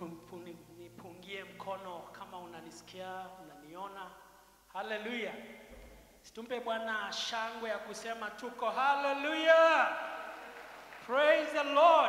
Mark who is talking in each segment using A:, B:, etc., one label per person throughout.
A: Nipu- nipungie mkono kama unanisikia, unaniona. Haleluya! Situmpe Bwana shangwe ya kusema tuko haleluya. Praise the Lord.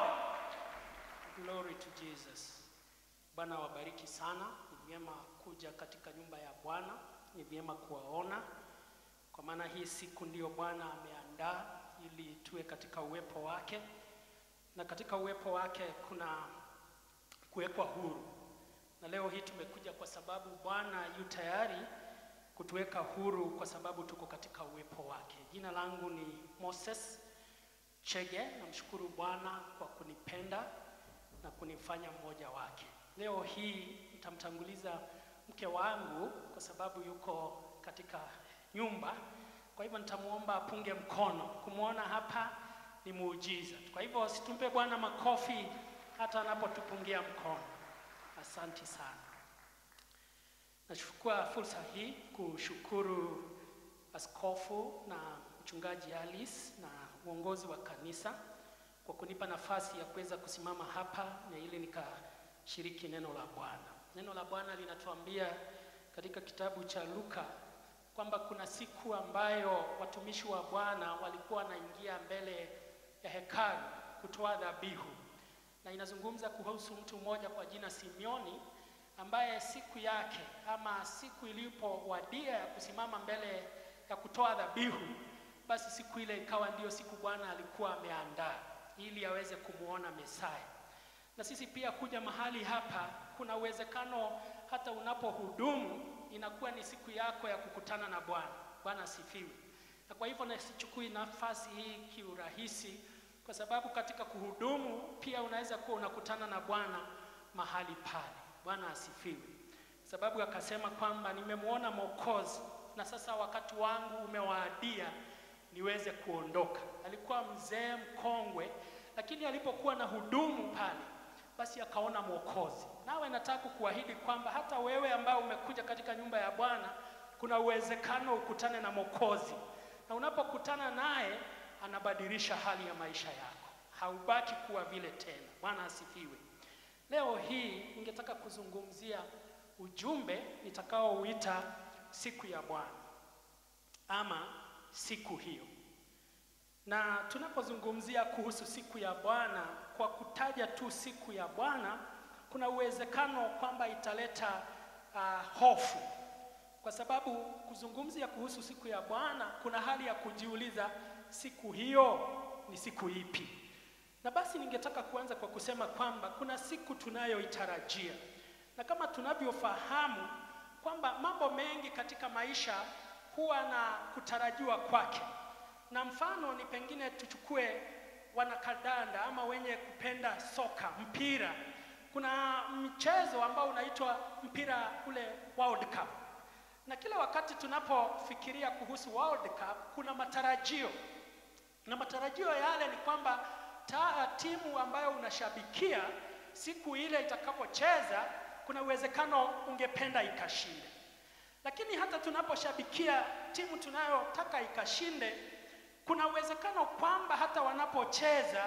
A: Glory to Jesus. Bwana wabariki sana. Ni vyema kuja katika nyumba ya Bwana, ni vyema kuwaona, kwa maana hii siku ndiyo Bwana ameandaa ili tuwe katika uwepo wake, na katika uwepo wake kuna kuwekwa huru. Na leo hii tumekuja kwa sababu Bwana yu tayari kutuweka huru kwa sababu tuko katika uwepo wake. Jina langu ni Moses Chege. Namshukuru Bwana kwa kunipenda na kunifanya mmoja wake. Leo hii nitamtanguliza mke wangu kwa sababu yuko katika nyumba, kwa hivyo nitamwomba apunge mkono. Kumwona hapa ni muujiza. Kwa hivyo situmpe Bwana makofi hata anapotupungia mkono. Asanti sana. Nachukua fursa hii kushukuru askofu na mchungaji Alice na uongozi wa kanisa kwa kunipa nafasi ya kuweza kusimama hapa na ili nikashiriki neno la Bwana. Neno la Bwana linatuambia katika kitabu cha Luka kwamba kuna siku ambayo watumishi wa Bwana walikuwa wanaingia mbele ya hekalu kutoa dhabihu, na inazungumza kuhusu mtu mmoja kwa jina Simioni ambaye siku yake ama siku ilipowadia ya kusimama mbele ya kutoa dhabihu, basi siku ile ikawa ndiyo siku Bwana alikuwa ameandaa ili aweze kumwona Mesaya. Na sisi pia kuja mahali hapa, kuna uwezekano hata unapohudumu inakuwa ni siku yako ya kukutana na Bwana. Bwana asifiwe. Na kwa hivyo nasichukui nafasi hii kiurahisi, kwa sababu katika kuhudumu pia unaweza kuwa unakutana na Bwana mahali pale. Bwana asifiwe. Sababu akasema kwamba nimemwona Mwokozi na sasa wakati wangu umewaadia niweze kuondoka. Alikuwa mzee mkongwe, lakini alipokuwa na hudumu pale, basi akaona Mwokozi. Nawe nataka kuahidi kwamba hata wewe ambao umekuja katika nyumba ya Bwana, kuna uwezekano ukutane na Mwokozi, na unapokutana naye anabadilisha hali ya maisha yako, haubaki kuwa vile tena. Bwana asifiwe. Leo hii ningetaka kuzungumzia ujumbe nitakaouita siku ya Bwana ama siku hiyo. Na tunapozungumzia kuhusu siku ya Bwana, kwa kutaja tu siku ya Bwana, kuna uwezekano kwamba italeta uh, hofu, kwa sababu kuzungumzia kuhusu siku ya Bwana kuna hali ya kujiuliza siku hiyo ni siku ipi? Na basi ningetaka kuanza kwa kusema kwamba kuna siku tunayoitarajia, na kama tunavyofahamu kwamba mambo mengi katika maisha huwa na kutarajiwa kwake, na mfano ni pengine tuchukue wanakadanda ama wenye kupenda soka, mpira. Kuna mchezo ambao unaitwa mpira ule World Cup, na kila wakati tunapofikiria kuhusu World Cup kuna matarajio, na matarajio yale ni kwamba ta, timu ambayo unashabikia siku ile itakapocheza, kuna uwezekano ungependa ikashinde. Lakini hata tunaposhabikia timu tunayotaka ikashinde, kuna uwezekano kwamba hata wanapocheza,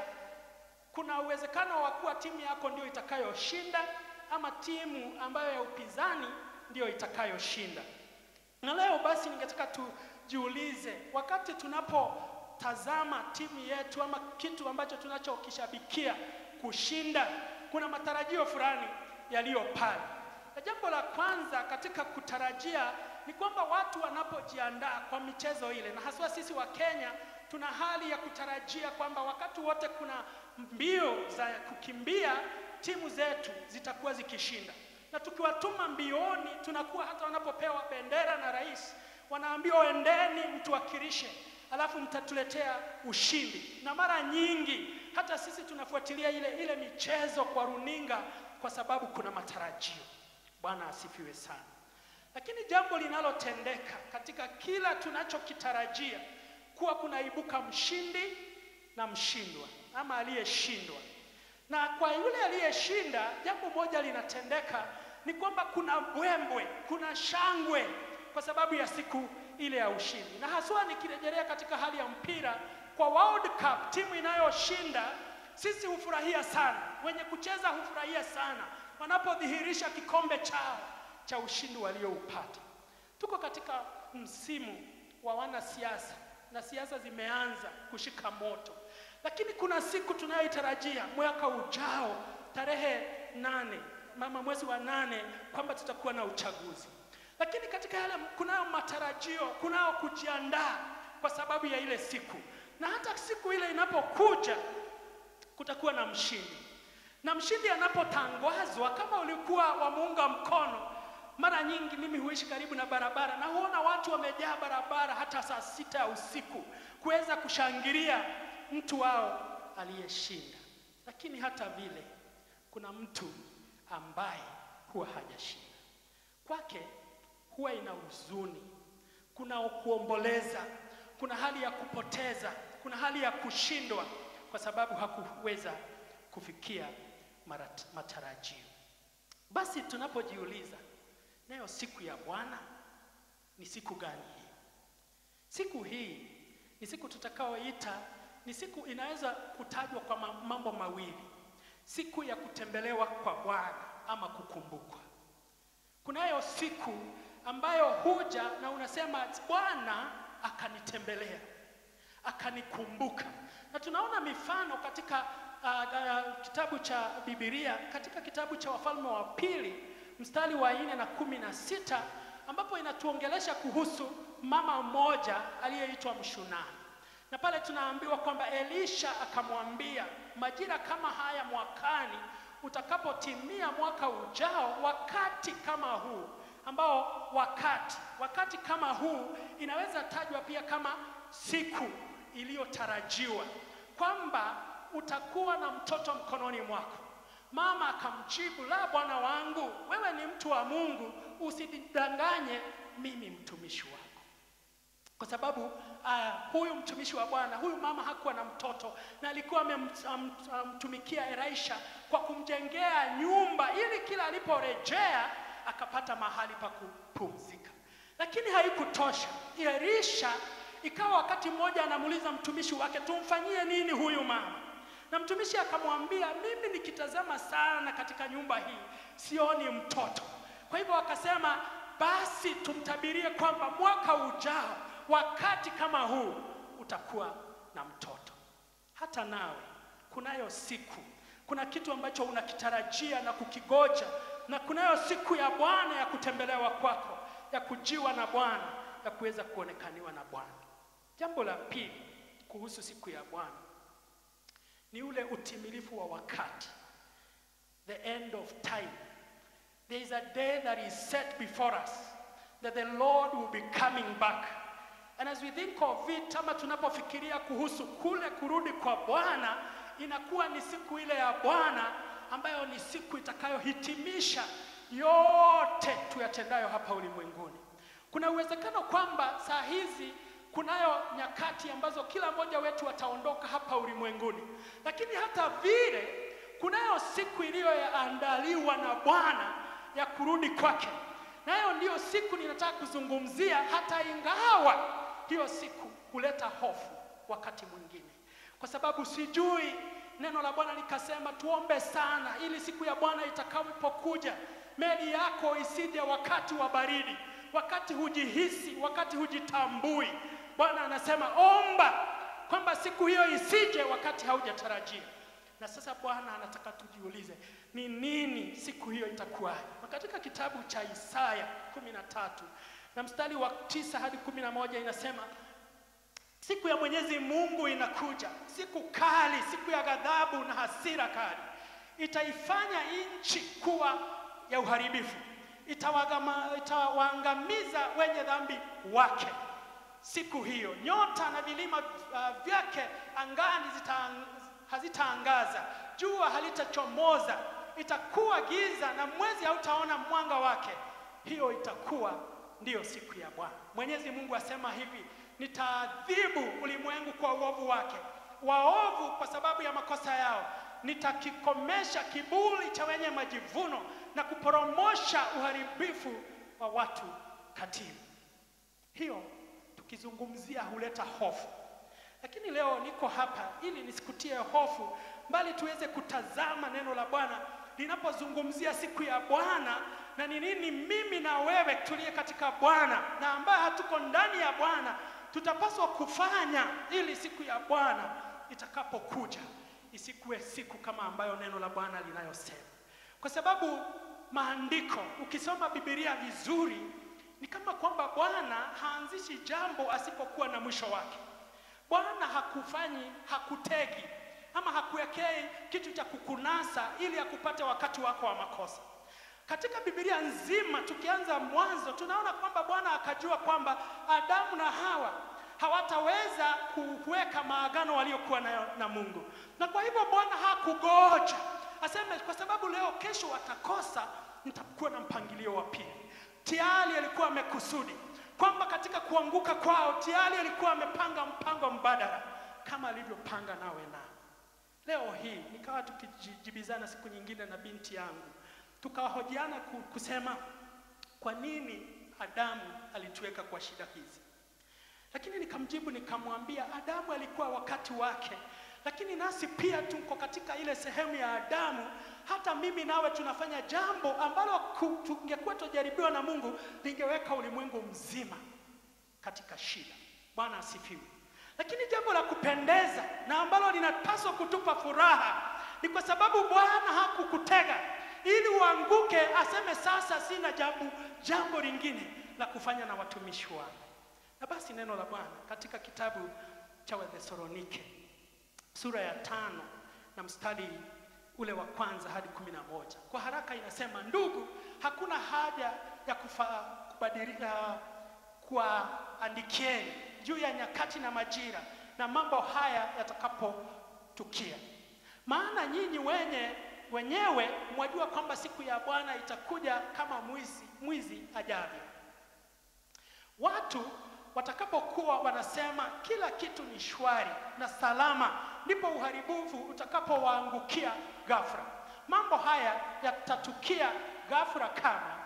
A: kuna uwezekano wa kuwa timu yako ndio itakayoshinda ama timu ambayo ya upinzani ndio itakayoshinda. Na leo basi ningetaka tujiulize, wakati tunapotazama timu yetu ama kitu ambacho tunachokishabikia kushinda, kuna matarajio fulani yaliyo pale. Na jambo la kwanza katika kutarajia ni kwamba watu wanapojiandaa kwa michezo ile, na haswa sisi wa Kenya tuna hali ya kutarajia kwamba wakati wote kuna mbio za kukimbia, timu zetu zitakuwa zikishinda, na tukiwatuma mbioni, tunakuwa hata wanapopewa bendera na rais, wanaambiwa endeni mtuwakilishe, alafu mtatuletea ushindi. Na mara nyingi hata sisi tunafuatilia ile ile michezo kwa runinga kwa sababu kuna matarajio. Bwana asifiwe sana. Lakini jambo linalotendeka katika kila tunachokitarajia kuwa kunaibuka mshindi na mshindwa ama aliyeshindwa. Na kwa yule aliyeshinda, jambo moja linatendeka ni kwamba kuna mbwembwe, kuna shangwe kwa sababu ya siku ile ya ushindi. Na haswa nikirejelea katika hali ya mpira, kwa World Cup timu inayoshinda sisi hufurahia sana, wenye kucheza hufurahia sana, wanapodhihirisha kikombe chao cha ushindi walioupata. Tuko katika msimu wa wanasiasa na siasa zimeanza kushika moto, lakini kuna siku tunayoitarajia mwaka ujao tarehe nane mama mwezi wa nane kwamba tutakuwa na uchaguzi, lakini katika yale kunayo matarajio, kunayo kujiandaa kwa sababu ya ile siku, na hata siku ile inapokuja kutakuwa na mshindi, na mshindi anapotangazwa, kama ulikuwa wamuunga mkono mara nyingi mimi huishi karibu na barabara na huona watu wamejaa barabara hata saa sita ya usiku kuweza kushangilia mtu wao aliyeshinda. Lakini hata vile kuna mtu ambaye huwa hajashinda, kwake huwa ina huzuni, kuna kuomboleza, kuna hali ya kupoteza, kuna hali ya kushindwa kwa sababu hakuweza kufikia marat- matarajio. Basi tunapojiuliza nayo siku ya Bwana ni siku gani hii? Siku hii ni siku tutakaoita, ni siku inaweza kutajwa kwa ma- mambo mawili: siku ya kutembelewa kwa Bwana ama kukumbukwa. Kunayo siku ambayo huja na unasema Bwana akanitembelea, akanikumbuka, na tunaona mifano katika uh, uh, kitabu cha Biblia, katika kitabu cha Wafalme wa Pili mstari wa nne na kumi na sita ambapo inatuongelesha kuhusu mama mmoja aliyeitwa Mshunami, na pale tunaambiwa kwamba Elisha akamwambia, majira kama haya mwakani, utakapotimia mwaka ujao, wakati kama huu ambao wakati wakati kama huu inaweza tajwa pia kama siku iliyotarajiwa kwamba utakuwa na mtoto mkononi mwako. Mama akamjibu, la bwana wangu, wewe ni mtu wa Mungu, usidanganye mimi mtumishi wako. Kwa sababu uh, huyu mtumishi wa Bwana, huyu mama hakuwa na mtoto na alikuwa amemtumikia Elisha kwa kumjengea nyumba ili kila aliporejea akapata mahali pa kupumzika. Lakini haikutosha. Elisha ikawa wakati mmoja anamuuliza mtumishi wake, tumfanyie nini huyu mama? Na mtumishi akamwambia, mimi nikitazama sana katika nyumba hii sioni mtoto. Kwa hivyo akasema, basi tumtabirie kwamba mwaka ujao wakati kama huu utakuwa na mtoto. Hata nawe kunayo siku, kuna kitu ambacho unakitarajia na kukigoja, na kunayo siku ya Bwana ya kutembelewa kwako, ya kujiwa na Bwana, ya kuweza kuonekaniwa na Bwana. Jambo la pili kuhusu siku ya Bwana ni ule utimilifu wa wakati, the end of time. There is a day that is set before us that the Lord will be coming back. And as we think of it, ama tunapofikiria kuhusu kule kurudi kwa Bwana, inakuwa ni siku ile ya Bwana ambayo ni siku itakayohitimisha yote tuyatendayo hapa ulimwenguni. Kuna uwezekano kwamba saa hizi kunayo nyakati ambazo kila mmoja wetu ataondoka hapa ulimwenguni, lakini hata vile kunayo siku iliyoandaliwa na Bwana ya kurudi kwake, nayo ndiyo siku ninataka kuzungumzia, hata ingawa hiyo siku huleta hofu wakati mwingine, kwa sababu sijui neno la Bwana likasema tuombe sana, ili siku ya Bwana itakapokuja meli yako isije wakati wa baridi, wakati hujihisi, wakati hujitambui. Bwana anasema omba kwamba siku hiyo isije wakati haujatarajia. Na sasa Bwana anataka tujiulize ni nini siku hiyo itakuwaje? Na katika kitabu cha Isaya kumi na tatu na mstari wa tisa hadi kumi na moja inasema siku ya Mwenyezi Mungu inakuja, siku kali, siku ya ghadhabu na hasira kali, itaifanya nchi kuwa ya uharibifu, itawagama- itawaangamiza wenye dhambi wake. Siku hiyo nyota na vilima uh, vyake angani zita, hazitaangaza, jua halitachomoza, itakuwa giza na mwezi hautaona mwanga wake. Hiyo itakuwa ndiyo siku ya Bwana. Mwenyezi Mungu asema hivi, nitaadhibu ulimwengu kwa uovu wake, waovu kwa sababu ya makosa yao. Nitakikomesha kiburi cha wenye majivuno na kuporomosha uharibifu wa watu katili. Hiyo tukizungumzia huleta hofu, lakini leo niko hapa ili nisikutie hofu, bali tuweze kutazama neno la Bwana linapozungumzia siku ya Bwana na ni nini mimi na wewe tuliye katika Bwana na ambaye hatuko ndani ya Bwana tutapaswa kufanya ili siku ya Bwana itakapokuja isikuwe siku kama ambayo neno la Bwana linayosema, kwa sababu maandiko, ukisoma Biblia vizuri, ni kama kwamba Bwana haanzishi jambo asipokuwa na mwisho wake. Bwana hakufanyi, hakutegi ama hakuwekei kitu cha kukunasa ili akupate wakati wako wa makosa. Katika Biblia nzima tukianza mwanzo, tunaona kwamba Bwana akajua kwamba Adamu na Hawa hawataweza kuweka maagano waliokuwa nayo na Mungu, na kwa hivyo Bwana hakugoja aseme kwa sababu leo kesho watakosa, nitakuwa na mpangilio wa pili. Tayari alikuwa amekusudi kwamba katika kuanguka kwao tayari alikuwa amepanga mpango mbadala kama alivyopanga nawe na leo hii. Nikawa tukijibizana siku nyingine na binti yangu, tukahojiana kusema kwa nini Adamu alituweka kwa shida hizi, lakini nikamjibu nikamwambia, Adamu alikuwa wakati wake lakini nasi pia tuko katika ile sehemu ya Adamu. Hata mimi nawe tunafanya jambo ambalo tungekuwa tujaribiwa na Mungu lingeweka ulimwengu mzima katika shida. Bwana asifiwe. Lakini jambo la kupendeza na ambalo linapaswa kutupa furaha ni kwa sababu Bwana hakukutega ili uanguke aseme sasa sina jambo, jambo lingine la kufanya na watumishi wangu. Na basi neno la Bwana katika kitabu cha Wathesalonike sura ya tano na mstari ule wa kwanza hadi kumi na moja kwa haraka inasema, ndugu, hakuna haja ya kufa, kubadilika kuwaandikieni juu ya nyakati na majira na mambo haya yatakapotukia, maana nyinyi wenye wenyewe mwajua kwamba siku ya Bwana itakuja kama mwizi, mwizi ajavyo. Watu watakapokuwa wanasema kila kitu ni shwari na salama, ndipo uharibifu utakapowaangukia ghafla. Mambo haya yatatukia ghafla kama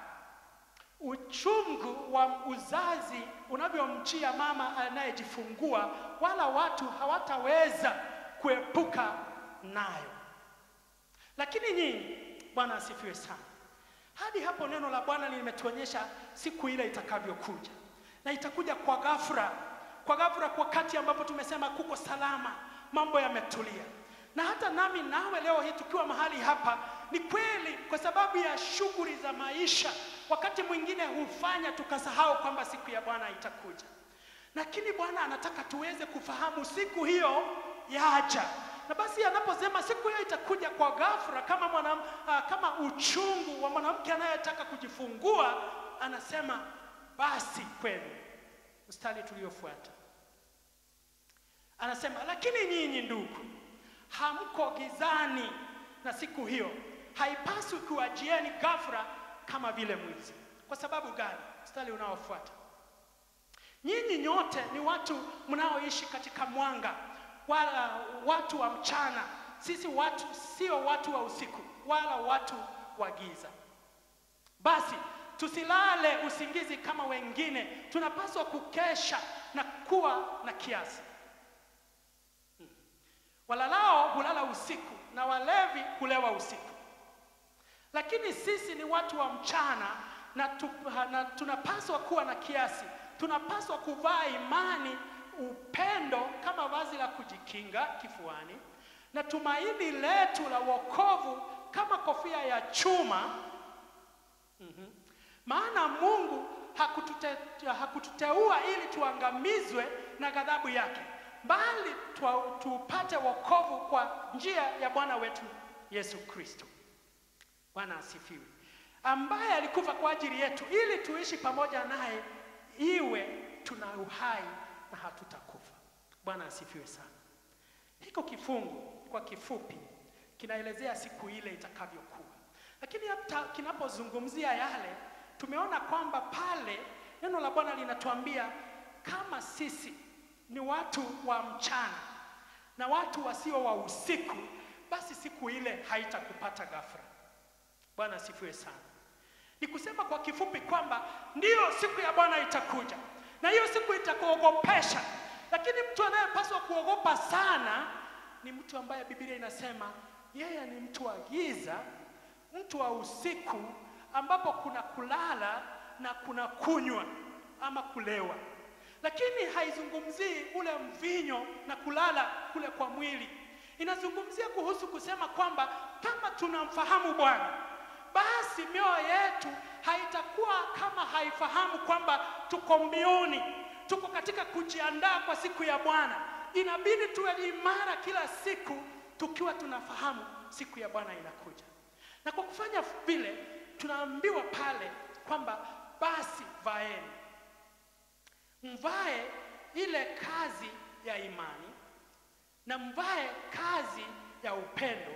A: uchungu wa uzazi unavyomjia mama anayejifungua, wala watu hawataweza kuepuka nayo. Lakini nyinyi, Bwana asifiwe sana. Hadi hapo neno la Bwana limetuonyesha siku ile itakavyokuja na itakuja kwa ghafla, kwa ghafla, kwa wakati ambapo tumesema kuko salama, mambo yametulia. Na hata nami nawe leo hii tukiwa mahali hapa, ni kweli, kwa sababu ya shughuli za maisha, wakati mwingine hufanya tukasahau kwamba siku ya Bwana itakuja, lakini Bwana anataka tuweze kufahamu siku hiyo yaja, na basi anaposema siku hiyo itakuja kwa ghafla, kama mwana, uh, kama uchungu wa mwanamke anayetaka kujifungua, anasema basi kwenu. Mstari tuliofuata anasema, lakini nyinyi ndugu, hamko gizani, na siku hiyo haipaswi kuwajieni ghafla kama vile mwizi. Kwa sababu gani? Mstari unaofuata, nyinyi nyote ni watu mnaoishi katika mwanga, wala watu wa mchana. Sisi watu sio watu wa usiku, wala watu wa giza. Basi tusilale usingizi kama wengine, tunapaswa kukesha na kuwa na kiasi. Hmm. Walalao hulala usiku na walevi hulewa usiku, lakini sisi ni watu wa mchana na, tu, na tunapaswa kuwa na kiasi. Tunapaswa kuvaa imani, upendo kama vazi la kujikinga kifuani, na tumaini letu la wokovu kama kofia ya chuma. mm-hmm. Maana Mungu hakutute, hakututeua ili tuangamizwe na ghadhabu yake, bali tupate wokovu kwa njia ya Bwana wetu Yesu Kristo. Bwana asifiwe, ambaye alikufa kwa ajili yetu ili tuishi pamoja naye, iwe tuna uhai na hatutakufa. Bwana asifiwe sana. Hiko kifungu kwa kifupi kinaelezea siku ile itakavyokuwa, lakini hata kinapozungumzia yale tumeona kwamba pale neno la Bwana linatuambia kama sisi ni watu wa mchana na watu wasio wa usiku, basi siku ile haitakupata ghafla. Bwana asifiwe sana. Ni kusema kwa kifupi kwamba ndiyo siku ya Bwana itakuja na hiyo siku itakuogopesha, lakini mtu anayepaswa kuogopa sana ni mtu ambaye Biblia inasema yeye ni mtu wa giza mtu wa usiku ambapo kuna kulala na kuna kunywa ama kulewa, lakini haizungumzii ule mvinyo na kulala kule kwa mwili. Inazungumzia kuhusu kusema kwamba kama tunamfahamu Bwana, basi mioyo yetu haitakuwa kama haifahamu kwamba tuko mbioni, tuko katika kujiandaa kwa siku ya Bwana. Inabidi tuwe imara kila siku tukiwa tunafahamu siku ya Bwana inakuja, na kwa kufanya vile tunaambiwa pale kwamba basi vaeni, mvae ile kazi ya imani na mvae kazi ya upendo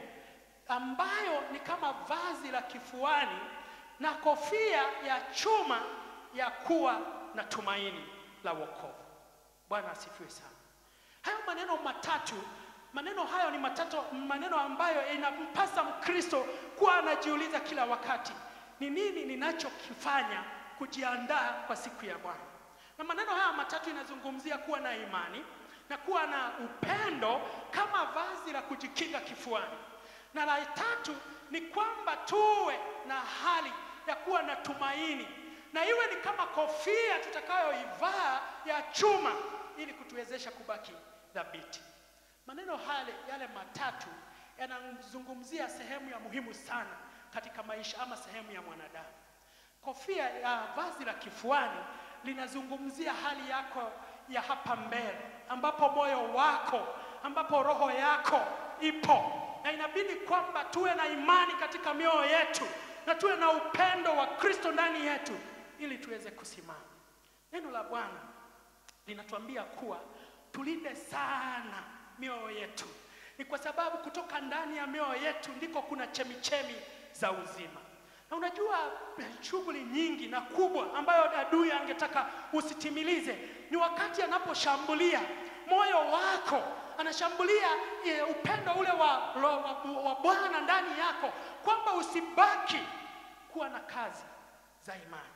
A: ambayo ni kama vazi la kifuani na kofia ya chuma ya kuwa na tumaini la wokovu. Bwana asifiwe sana. Hayo maneno matatu, maneno hayo ni matatu, maneno ambayo inampasa Mkristo kuwa anajiuliza kila wakati, ni nini ninachokifanya kujiandaa kwa siku ya Bwana? Na maneno haya matatu inazungumzia kuwa na imani na kuwa na upendo kama vazi la kujikinga kifuani, na la tatu ni kwamba tuwe na hali ya kuwa na tumaini, na iwe ni kama kofia tutakayoivaa ya chuma ili kutuwezesha kubaki thabiti. Maneno hale yale matatu yanazungumzia sehemu ya muhimu sana katika maisha ama sehemu ya mwanadamu. Kofia ya vazi la kifuani linazungumzia hali yako ya hapa mbele, ambapo moyo wako, ambapo roho yako ipo, na inabidi kwamba tuwe na imani katika mioyo yetu na tuwe na upendo wa Kristo ndani yetu ili tuweze kusimama. Neno la Bwana linatuambia kuwa tulinde sana mioyo yetu, ni kwa sababu kutoka ndani ya mioyo yetu ndiko kuna chemichemi za uzima. Na unajua shughuli nyingi na kubwa ambayo adui angetaka usitimilize ni wakati anaposhambulia moyo wako, anashambulia e, upendo ule wa, wa, wa, wa Bwana ndani yako, kwamba usibaki kuwa na kazi za imani,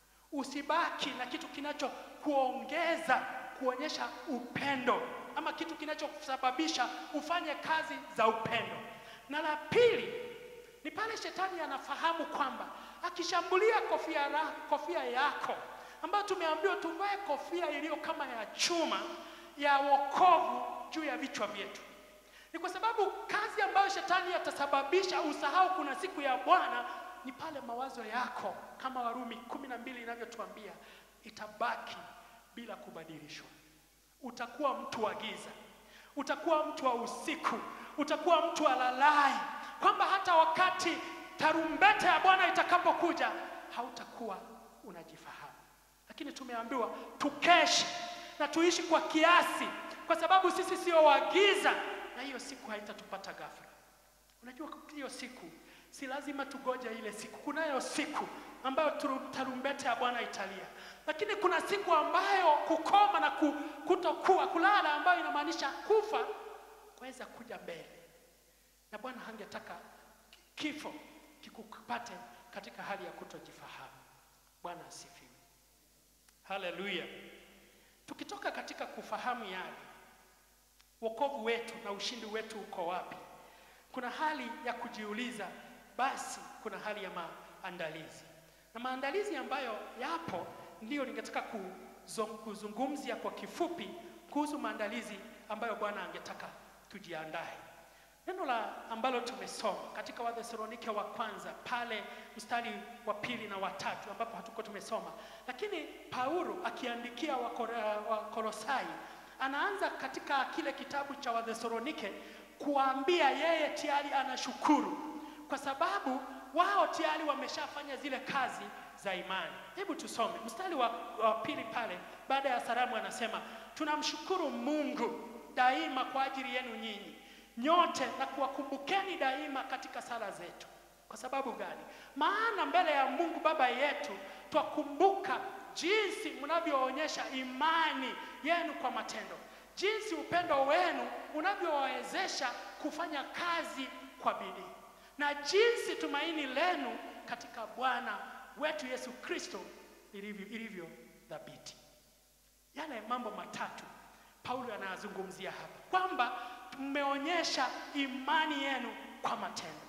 A: usibaki na kitu kinachokuongeza kuonyesha upendo ama kitu kinachosababisha ufanye kazi za upendo. Na la pili ni pale shetani anafahamu kwamba akishambulia kofia, la, kofia yako ambayo tumeambiwa tuvae kofia iliyo kama ya chuma ya wokovu juu ya vichwa vyetu, ni kwa sababu kazi ambayo shetani atasababisha usahau kuna siku ya Bwana ni pale mawazo yako kama Warumi kumi na mbili inavyotuambia itabaki bila kubadilishwa. Utakuwa mtu wa giza, utakuwa mtu wa usiku, utakuwa mtu alalai, kwamba hata wakati tarumbeta ya Bwana itakapokuja hautakuwa unajifahamu. Lakini tumeambiwa tukeshe na tuishi kwa kiasi, kwa sababu sisi sio wa giza, na hiyo siku haitatupata ghafla. Unajua, hiyo siku si lazima tugoje ile siku. Kunayo siku ambayo tarumbeta ya Bwana italia, lakini kuna siku ambayo kukoma na kutokuwa kulala, ambayo inamaanisha kufa kuweza kuja mbele, na Bwana hangetaka kifo kikupate katika hali ya kutojifahamu. Bwana asifiwe, haleluya. Tukitoka katika kufahamu yale, wokovu wetu na ushindi wetu uko wapi? Kuna hali ya kujiuliza, basi kuna hali ya maandalizi, na maandalizi ambayo yapo ndiyo ningetaka kuzungumzia kwa kifupi kuhusu maandalizi ambayo Bwana angetaka tujiandae. Neno la ambalo tumesoma katika Wathesalonike wa kwanza pale mstari wa pili na watatu ambapo hatuko tumesoma, lakini Paulo akiandikia Wakolosai anaanza katika kile kitabu cha Wathesalonike kuambia yeye tayari anashukuru kwa sababu wao tayari wameshafanya zile kazi za imani. Hebu tusome mstari wa, wa pili pale. Baada ya salamu, anasema tunamshukuru Mungu daima kwa ajili yenu nyinyi nyote na kuwakumbukeni daima katika sala zetu. Kwa sababu gani? Maana mbele ya Mungu Baba yetu twakumbuka jinsi mnavyoonyesha imani yenu kwa matendo, jinsi upendo wenu unavyowawezesha kufanya kazi kwa bidii, na jinsi tumaini lenu katika Bwana wetu Yesu Kristo ilivyo, ilivyo thabiti. Yale mambo matatu Paulo anayazungumzia hapa kwamba mmeonyesha imani yenu kwa matendo,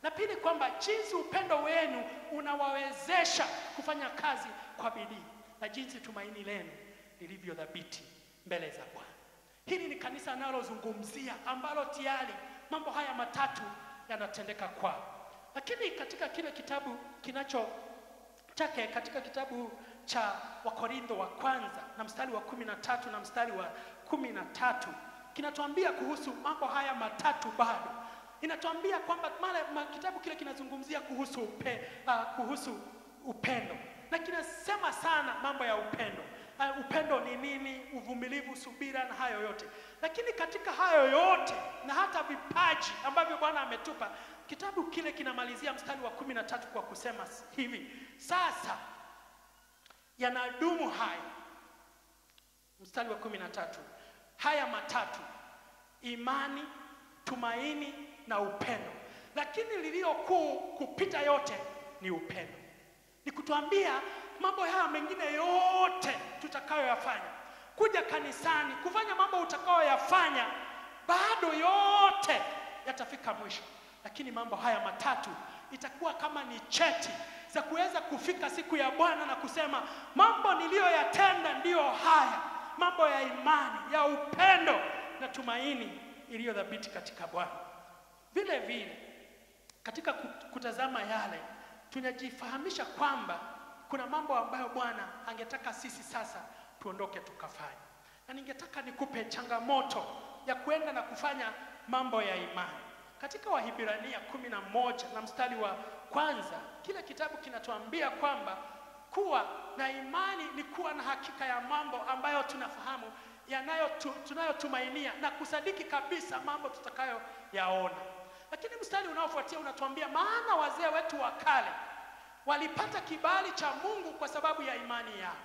A: na pili kwamba jinsi upendo wenu unawawezesha kufanya kazi kwa bidii na jinsi tumaini lenu lilivyo dhabiti mbele za Bwana. Hili ni kanisa analozungumzia ambalo tayari mambo haya matatu yanatendeka kwao, lakini katika kile kitabu kinacho chake katika kitabu cha Wakorintho wa kwanza na mstari wa kumi na tatu na mstari wa kumi na tatu kinatuambia kuhusu mambo haya matatu bado inatuambia kwamba mara ma, kitabu kile kinazungumzia kuhusu upe, uh, kuhusu upendo na kinasema sana mambo ya upendo. Uh, upendo ni nini? Uvumilivu, subira na hayo yote. Lakini katika hayo yote na hata vipaji ambavyo Bwana ametupa, kitabu kile kinamalizia mstari wa kumi na tatu kwa kusema hivi: sasa yanadumu haya, mstari wa kumi na tatu haya matatu, imani, tumaini na upendo, lakini lililo kuu kupita yote ni upendo. Ni kutuambia mambo haya mengine yote tutakayoyafanya, kuja kanisani, kufanya mambo utakayoyafanya, bado yote yatafika mwisho, lakini mambo haya matatu itakuwa kama ni cheti za kuweza kufika siku ya Bwana na kusema mambo niliyoyatenda ndiyo haya, mambo ya imani, ya upendo na tumaini iliyo dhabiti katika Bwana. Vile vile katika kutazama yale tunajifahamisha kwamba kuna mambo ambayo Bwana angetaka sisi sasa tuondoke tukafanya, na ningetaka nikupe changamoto ya kuenda na kufanya mambo ya imani. Katika Wahibrania kumi na moja na mstari wa kwanza, kile kitabu kinatuambia kwamba kuwa na imani ni kuwa na hakika ya mambo ambayo tunafahamu yanayo tu, tunayotumainia na kusadiki kabisa mambo tutakayoyaona. Lakini mstari unaofuatia unatuambia, maana wazee wetu wa kale walipata kibali cha Mungu kwa sababu ya imani yao,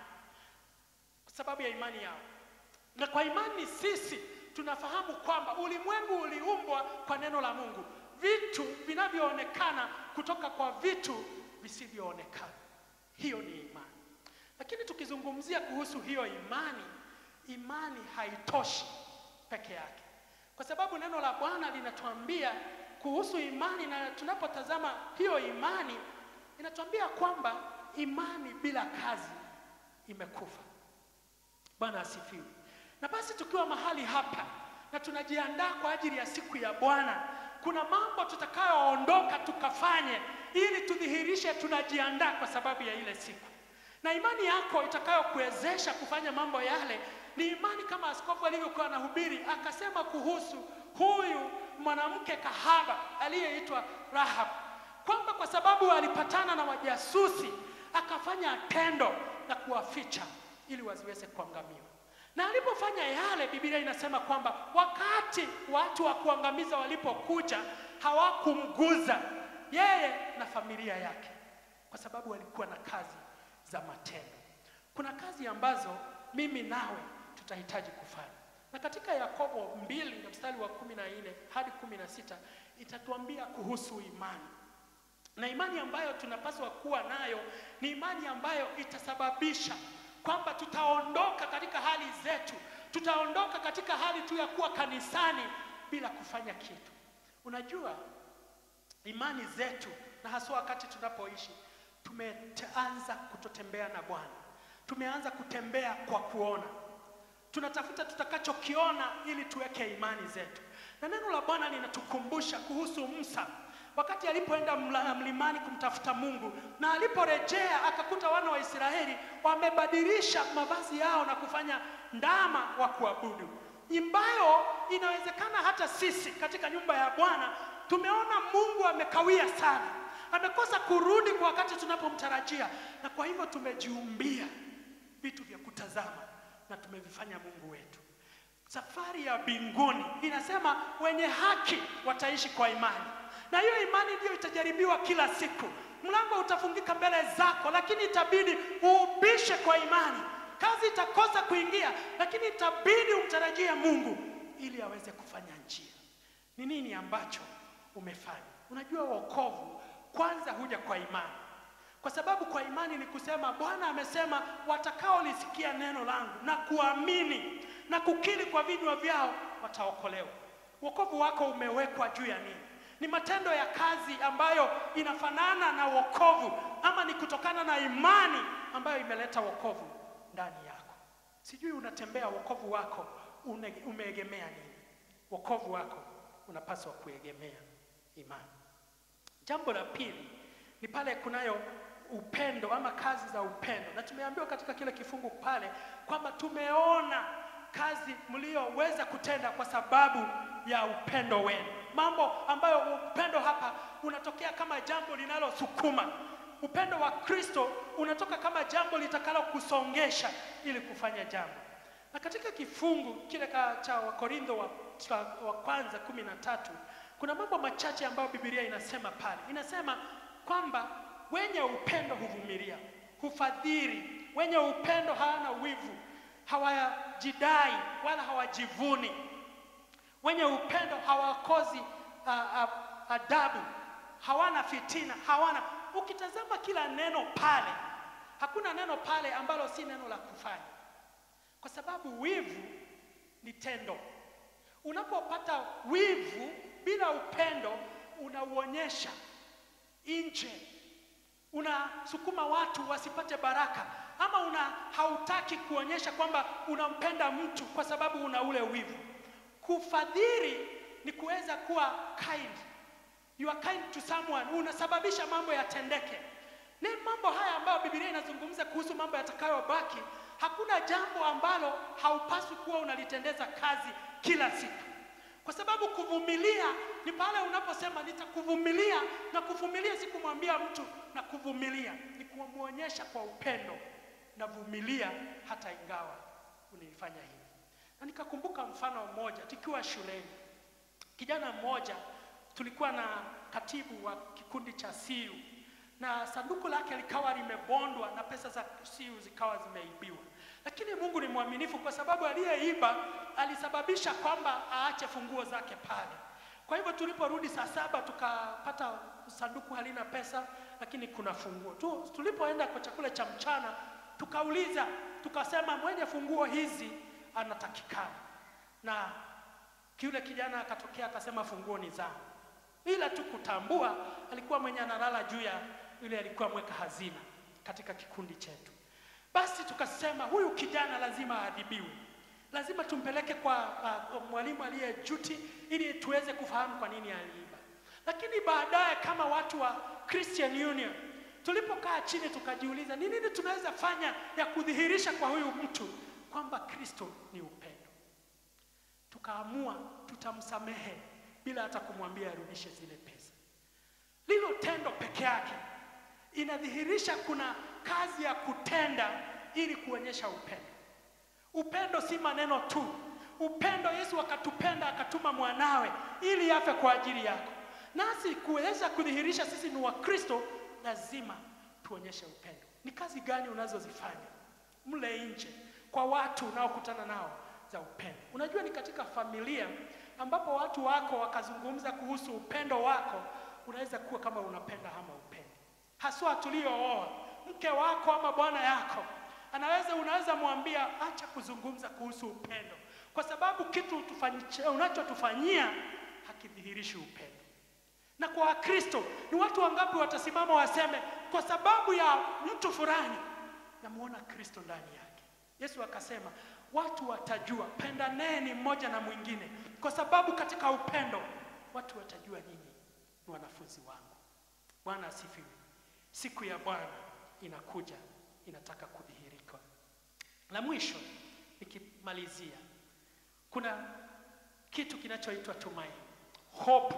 A: kwa sababu ya imani yao. Na kwa imani sisi tunafahamu kwamba ulimwengu uliumbwa kwa neno la Mungu, vitu vinavyoonekana kutoka kwa vitu visivyoonekana. Hiyo ni imani. Lakini tukizungumzia kuhusu hiyo imani, imani haitoshi peke yake, kwa sababu neno la Bwana linatuambia kuhusu imani, na tunapotazama hiyo imani inatuambia kwamba imani bila kazi imekufa. Bwana asifiwe. Na basi tukiwa mahali hapa na tunajiandaa kwa ajili ya siku ya Bwana, kuna mambo tutakayoondoka tukafanye ili tudhihirishe tunajiandaa kwa sababu ya ile siku, na imani yako itakayokuwezesha kufanya mambo yale ni imani kama askofu alivyokuwa anahubiri akasema kuhusu huyu mwanamke kahaba aliyeitwa Rahab kwamba kwa sababu alipatana na wajasusi akafanya tendo la kuwaficha ili wasiweze kuangamiwa. Na alipofanya yale, Biblia inasema kwamba wakati watu wa kuangamiza walipokuja, hawakumguza yeye na familia yake, kwa sababu walikuwa na kazi za matendo. Kuna kazi ambazo mimi nawe tutahitaji kufanya, na katika Yakobo mbili na mstari wa kumi na nne hadi kumi na sita itatuambia kuhusu imani na imani ambayo tunapaswa kuwa nayo ni imani ambayo itasababisha kwamba tutaondoka katika hali zetu, tutaondoka katika hali tu ya kuwa kanisani bila kufanya kitu. Unajua, imani zetu na haswa wakati tunapoishi, tumeanza kutotembea na Bwana, tumeanza kutembea kwa kuona, tunatafuta tutakachokiona ili tuweke imani zetu, na neno la Bwana linatukumbusha kuhusu Musa wakati alipoenda mlimani kumtafuta Mungu na aliporejea akakuta wana wa Israeli wamebadilisha mavazi yao na kufanya ndama wa kuabudu, ambayo inawezekana hata sisi katika nyumba ya Bwana tumeona Mungu amekawia sana, amekosa kurudi kwa wakati tunapomtarajia, na kwa hivyo tumejiumbia vitu vya kutazama na tumevifanya Mungu wetu. Safari ya mbinguni inasema wenye haki wataishi kwa imani na hiyo imani ndiyo itajaribiwa kila siku. Mlango utafungika mbele zako, lakini itabidi uubishe kwa imani. Kazi itakosa kuingia, lakini itabidi umtarajie Mungu ili aweze kufanya njia. Ni nini ambacho umefanya? Unajua, wokovu kwanza huja kwa imani, kwa sababu kwa imani ni kusema Bwana amesema watakaolisikia neno langu na kuamini na kukiri kwa vinywa vyao wataokolewa. Wokovu wako umewekwa juu ya nini? Ni matendo ya kazi ambayo inafanana na wokovu ama ni kutokana na imani ambayo imeleta wokovu ndani yako. Sijui unatembea wokovu wako une- umeegemea nini? Wokovu wako unapaswa kuegemea imani. Jambo la pili ni pale kunayo upendo ama kazi za upendo, na tumeambiwa katika kile kifungu pale kwamba tumeona kazi mlioweza kutenda kwa sababu ya upendo wenu, mambo ambayo upendo hapa unatokea kama jambo linalosukuma. Upendo wa Kristo unatoka kama jambo litakalo kusongesha ili kufanya jambo. Na katika kifungu kile ka- cha Wakorintho wa, cha wa kwanza kumi na tatu kuna mambo machache ambayo Biblia inasema pale. Inasema kwamba wenye upendo huvumilia, hufadhili, wenye upendo hawana wivu, hawajidai wala hawajivuni, wenye upendo hawakozi a, a, adabu, hawana fitina, hawana. Ukitazama kila neno pale, hakuna neno pale ambalo si neno la kufanya kwa sababu wivu ni tendo. Unapopata wivu bila upendo, unauonyesha nje, unasukuma watu wasipate baraka, ama una hautaki kuonyesha kwamba unampenda mtu kwa sababu una ule wivu. Kufadhili ni kuweza kuwa kind, you are kind to someone, unasababisha mambo yatendeke. Ni mambo haya ambayo Biblia inazungumza kuhusu mambo yatakayobaki. Hakuna jambo ambalo haupaswi kuwa unalitendeza kazi kila siku, kwa sababu kuvumilia ni pale unaposema nitakuvumilia, na kuvumilia si kumwambia mtu na kuvumilia, ni kumwonyesha kwa upendo navumilia hata ingawa unifanya hivi. Na nikakumbuka mfano mmoja tukiwa shuleni, kijana mmoja tulikuwa na katibu wa kikundi cha siu na sanduku lake likawa limebondwa na pesa za siu zikawa zimeibiwa, lakini Mungu ni mwaminifu, kwa sababu aliyeiba alisababisha kwamba aache funguo zake pale. Kwa hivyo tuliporudi saa saba tukapata sanduku halina pesa, lakini kuna funguo tu. Tulipoenda kwa chakula cha mchana, tukauliza tukasema, mwenye funguo hizi anatakikana, na yule kijana akatokea akasema funguo ni zangu ila tu kutambua alikuwa mwenye analala juu ya yule alikuwa mweka hazina katika kikundi chetu. Basi tukasema huyu kijana lazima aadhibiwe, lazima tumpeleke kwa uh, mwalimu aliye juti ili tuweze kufahamu kwa nini aliiba. Lakini baadaye kama watu wa Christian Union tulipokaa chini tukajiuliza ni nini tunaweza fanya ya kudhihirisha kwa huyu mtu kwamba Kristo ni upendo. Tukaamua tutamsamehe bila hata kumwambia arudishe zile pesa. Lilo tendo peke yake inadhihirisha kuna kazi ya kutenda ili kuonyesha upendo. Upendo si maneno tu. Upendo, Yesu akatupenda akatuma mwanawe ili afe kwa ajili yako. Nasi kuweza kudhihirisha sisi ni Wakristo, lazima tuonyeshe upendo. Ni kazi gani unazozifanya mle nje kwa watu unaokutana nao za upendo? Unajua, ni katika familia ambapo watu wako wakazungumza kuhusu upendo wako, unaweza kuwa kama unapenda ama upendi. Haswa tuliooa, mke wako ama bwana yako anaweza, unaweza mwambia acha kuzungumza kuhusu upendo, kwa sababu kitu unachotufanyia hakidhihirishi upendo. Na kwa Wakristo ni watu wangapi watasimama waseme, kwa sababu ya mtu fulani namuona Kristo ndani yake. Yesu akasema watu watajua pendaneni mmoja na mwingine, kwa sababu katika upendo watu watajua nyinyi ni wanafunzi wangu. Bwana asifiwe. Siku ya Bwana inakuja, inataka kudhihirika. La mwisho nikimalizia, kuna kitu kinachoitwa tumaini, hope.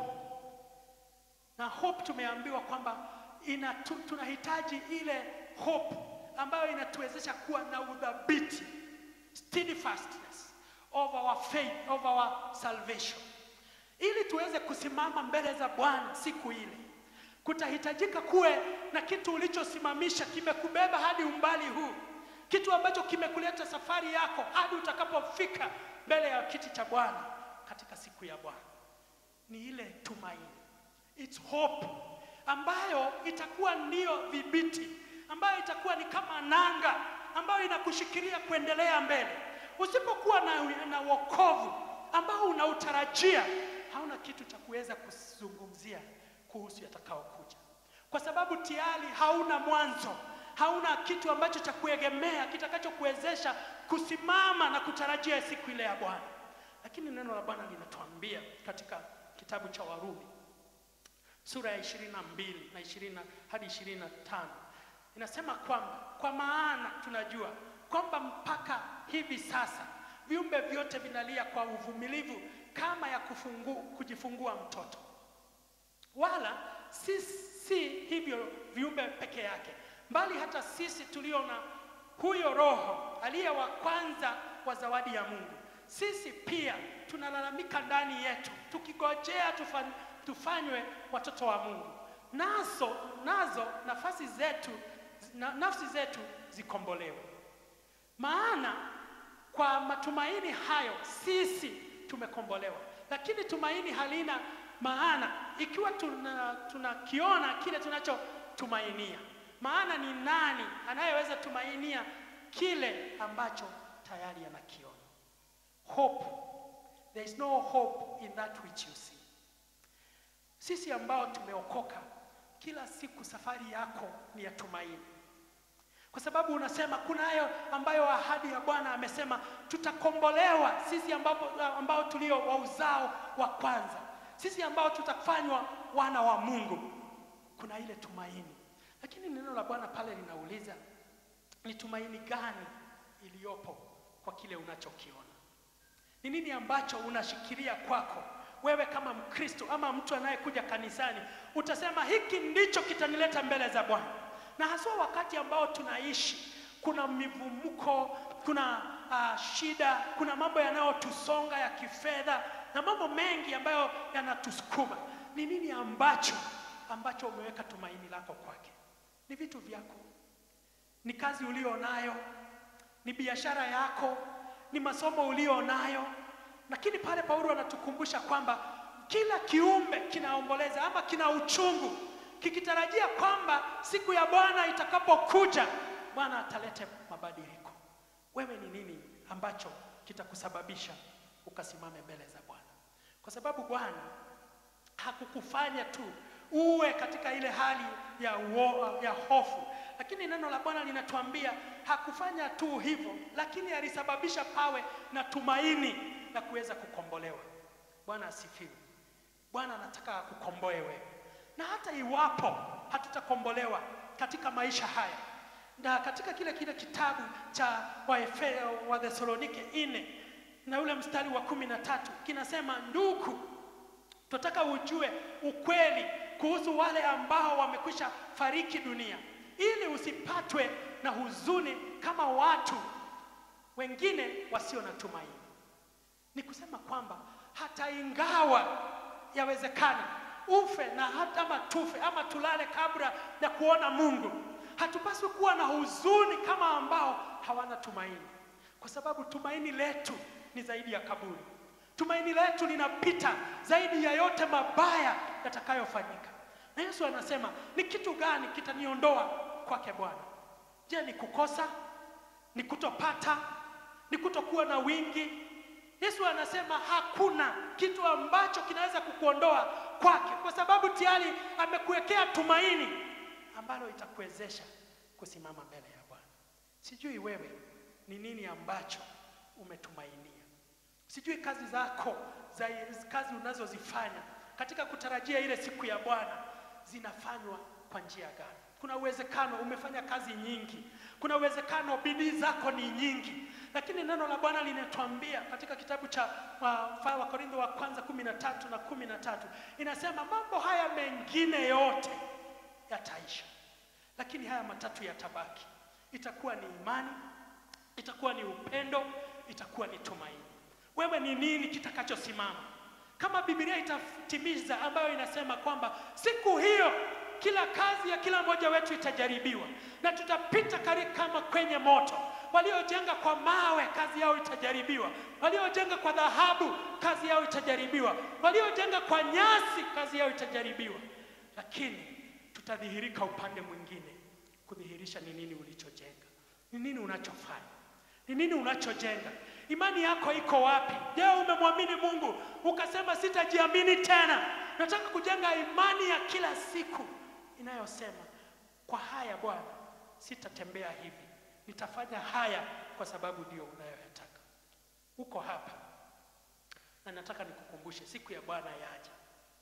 A: Na hope tumeambiwa kwamba ina tu, tunahitaji ile hope ambayo inatuwezesha kuwa na udhabiti steadfastness of our faith, of our salvation. Ili tuweze kusimama mbele za Bwana siku ile, kutahitajika kuwe na kitu ulichosimamisha kimekubeba hadi umbali huu, kitu ambacho kimekuleta safari yako hadi utakapofika mbele ya kiti cha Bwana katika siku ya Bwana. Ni ile tumaini, it's hope ambayo itakuwa ndiyo dhibiti, ambayo itakuwa ni kama nanga ambayo inakushikilia kuendelea mbele. Usipokuwa na, na wokovu ambao unautarajia, hauna
B: kitu cha kuweza kuzungumzia kuhusu yatakaokuja, kwa sababu tayari hauna mwanzo, hauna kitu ambacho cha kuegemea kitakachokuwezesha kusimama na kutarajia siku ile ya Bwana. Lakini neno la Bwana linatuambia katika kitabu cha Warumi sura ya 22 na 20 hadi 25 inasema kwamba kwa maana tunajua kwamba mpaka hivi sasa viumbe vyote vinalia kwa uvumilivu kama ya kufungu, kujifungua mtoto. Wala si, si hivyo viumbe peke yake, bali hata sisi tulio na huyo Roho aliye wa kwanza wa zawadi ya Mungu, sisi pia tunalalamika ndani yetu tukigojea tufan, tufanywe watoto wa Mungu. Nazo nazo nafasi zetu na, nafsi zetu zikombolewe. Maana kwa matumaini hayo sisi tumekombolewa, lakini tumaini halina maana ikiwa tuna tunakiona kile tunachotumainia. Maana ni nani anayeweza tumainia kile ambacho tayari anakiona? Hope, there is no hope in that which you see. Sisi ambao tumeokoka, kila siku safari yako ni ya tumaini, kwa sababu unasema kunayo ambayo ahadi ya Bwana amesema tutakombolewa sisi ambao, ambao tulio wa uzao wa kwanza, sisi ambao tutafanywa wana wa Mungu. Kuna ile tumaini, lakini neno la Bwana pale linauliza ni tumaini gani iliyopo kwa kile unachokiona? Ni nini ambacho unashikilia kwako wewe kama Mkristo ama mtu anayekuja kanisani, utasema hiki ndicho kitanileta mbele za Bwana. Na haswa wakati ambao tunaishi, kuna mivumuko, kuna uh, shida, kuna mambo yanayotusonga ya kifedha na mambo mengi ambayo yanatusukuma. Ni nini ambacho ambacho umeweka tumaini lako kwake? Ni vitu vyako, ni kazi ulio nayo, ni biashara yako, ni masomo ulio nayo lakini pale Paulo anatukumbusha kwamba kila kiumbe kinaomboleza ama kina uchungu kikitarajia kwamba siku ya Bwana itakapokuja Bwana atalete mabadiliko. Wewe ni nini ambacho kitakusababisha ukasimame mbele za Bwana? Kwa sababu Bwana hakukufanya tu uwe katika ile hali ya, uo, ya hofu, lakini neno la Bwana linatuambia hakufanya tu hivyo, lakini alisababisha pawe na tumaini la kuweza kukombolewa. Bwana asifiwe. Bwana anataka akukomboe wewe, na hata iwapo hatutakombolewa katika maisha haya, na katika kile kile kitabu cha Wathesalonike nne na ule mstari wa kumi na tatu kinasema, ndugu, tunataka ujue ukweli kuhusu wale ambao wamekwisha fariki dunia, ili usipatwe na huzuni kama watu wengine wasio na tumaini. Ni kusema kwamba hata ingawa yawezekana ufe na hata ama tufe ama tulale kabla ya kuona Mungu, hatupaswi kuwa na huzuni kama ambao hawana tumaini, kwa sababu tumaini letu ni zaidi ya kaburi. Tumaini letu linapita zaidi ya yote mabaya yatakayofanyika. Na Yesu anasema ni kitu gani kitaniondoa kwake Bwana? Je, ni kukosa? Ni kutopata? Ni kutokuwa na wingi? Yesu anasema hakuna kitu ambacho kinaweza kukuondoa kwake, kwa sababu tayari amekuwekea tumaini ambalo itakuwezesha kusimama mbele ya Bwana. Sijui wewe ni nini ambacho umetumainia. Sijui kazi zako za kazi unazozifanya katika kutarajia ile siku ya Bwana zinafanywa kwa njia gani? Kuna uwezekano umefanya kazi nyingi, kuna uwezekano bidii zako ni nyingi, lakini neno la Bwana linatuambia katika kitabu cha Wakorintho wa, wa kwanza kumi na tatu na kumi na tatu inasema mambo haya mengine yote yataisha, lakini haya matatu yatabaki. Itakuwa ni imani, itakuwa ni upendo, itakuwa ni tumaini. Wewe ni nini kitakachosimama? Kama Biblia itatimiza ambayo inasema kwamba siku hiyo kila kazi ya kila mmoja wetu itajaribiwa na tutapita kari kama kwenye moto. Waliojenga kwa mawe kazi yao itajaribiwa, waliojenga kwa dhahabu kazi yao itajaribiwa, waliojenga kwa nyasi kazi yao itajaribiwa, lakini tutadhihirika upande mwingine, kudhihirisha ni nini ulichojenga, ni nini unachofanya, ni nini unachojenga. Imani yako iko wapi? Je, umemwamini Mungu ukasema sitajiamini tena? Nataka kujenga imani ya kila siku inayosema kwa haya Bwana, sitatembea hivi, nitafanya haya kwa sababu ndio unayoyataka. Uko hapa na nataka nikukumbushe, siku ya Bwana yaja.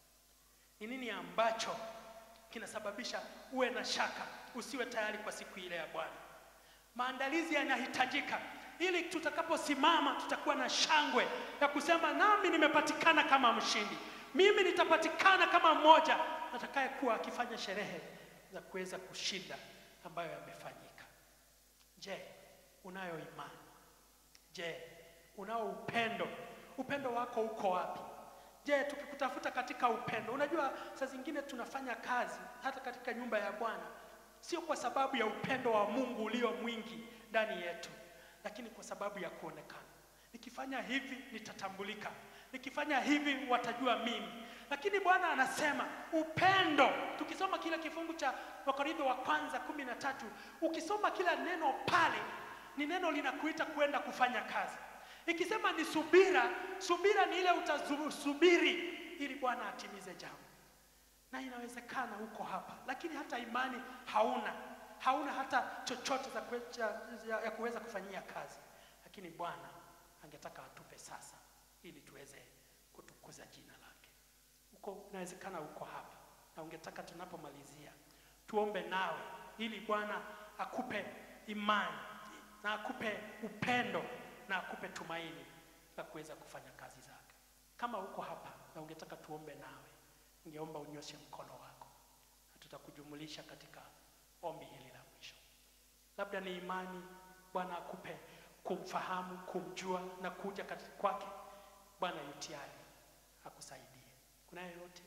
B: Ni nini ambacho kinasababisha uwe na shaka, usiwe tayari kwa siku ile ya Bwana? Maandalizi yanahitajika ili tutakaposimama tutakuwa na shangwe ya kusema nami nimepatikana kama mshindi, mimi nitapatikana kama mmoja atakayekuwa akifanya sherehe za kuweza kushinda ambayo yamefanyika. Je, unayo imani? Je, unao upendo? Upendo wako uko wapi? Je, tukikutafuta katika upendo, unajua saa zingine tunafanya kazi hata katika nyumba ya Bwana sio kwa sababu ya upendo wa Mungu ulio mwingi ndani yetu, lakini kwa sababu ya kuonekana. Nikifanya hivi nitatambulika, nikifanya hivi watajua mimi. Lakini Bwana anasema upendo. Tukisoma kile kifungu cha Wakorintho wa kwanza kumi na tatu, ukisoma kila neno pale, ni neno linakuita kwenda kufanya kazi. Ikisema ni subira, subira ni ile utasubiri ili Bwana atimize jambo na inawezekana uko hapa lakini hata imani hauna, hauna hata chochote za kuecha, ya, ya kuweza kufanyia kazi, lakini Bwana angetaka atupe sasa, ili tuweze kutukuza jina lake. Uko inawezekana uko hapa na ungetaka tunapomalizia tuombe nawe, ili Bwana akupe imani na akupe upendo na akupe tumaini la kuweza kufanya kazi zake. Kama uko hapa na ungetaka tuombe nawe ningeomba unyoshe mkono wako na tutakujumulisha katika ombi hili la mwisho. Labda ni imani Bwana akupe kumfahamu, kumjua na kuja katika kwake. Bwana yu tayari akusaidie. Kuna yeyote?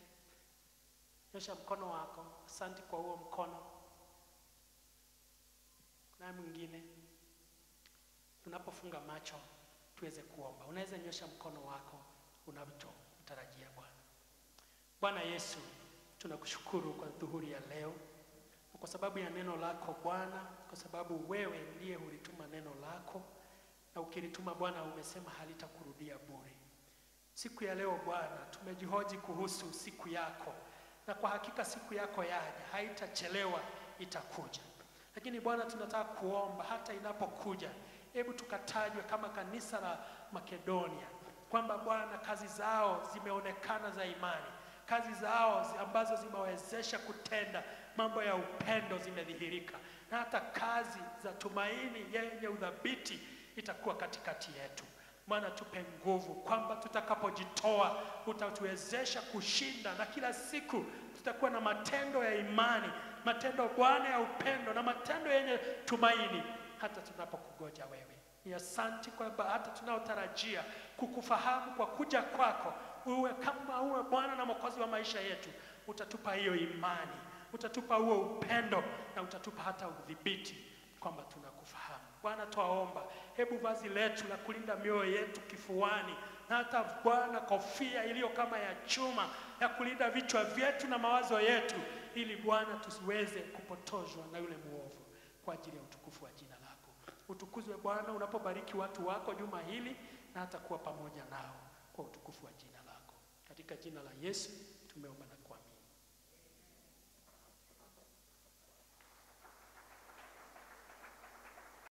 B: Nyosha mkono wako. Asante kwa huo mkono. Kuna mwingine? Tunapofunga macho tuweze kuomba. Unaweza nyosha mkono wako unachotarajia Bwana. Bwana Yesu, tunakushukuru kwa dhuhuri ya leo na kwa sababu ya neno lako Bwana, kwa sababu wewe ndiye hulituma neno lako, na ukilituma Bwana umesema halitakurudia bure. Siku ya leo Bwana, tumejihoji kuhusu siku yako, na kwa hakika siku yako yaja, haitachelewa, itakuja. Lakini Bwana, tunataka kuomba hata inapokuja, hebu tukatajwe kama kanisa la Makedonia, kwamba Bwana, kazi zao zimeonekana za imani kazi zao zi- ambazo zimewezesha kutenda mambo ya upendo zimedhihirika, na hata kazi za tumaini yenye udhabiti itakuwa katikati yetu. Bwana, tupe nguvu kwamba tutakapojitoa utatuwezesha kushinda, na kila siku tutakuwa na matendo ya imani, matendo Bwana ya upendo na matendo yenye tumaini, hata tunapokugoja wewe. Ni asanti kwamba hata tunaotarajia kukufahamu kwa kuja kwako uwe kama uwe Bwana na Mwokozi wa maisha yetu, utatupa hiyo imani, utatupa huo upendo na utatupa hata udhibiti kwamba tunakufahamu. Bwana, twaomba, hebu vazi letu la kulinda mioyo yetu kifuani, na hata Bwana kofia iliyo kama ya chuma ya kulinda vichwa vyetu na mawazo yetu, ili Bwana tusiweze kupotozwa na yule mwovu, kwa ajili ya utukufu wa jina lako. Utukuzwe Bwana unapobariki watu wako juma hili na hata kuwa pamoja nao kwa utukufu wa jina lako. Katika jina la Yesu tumeomba na kuamini.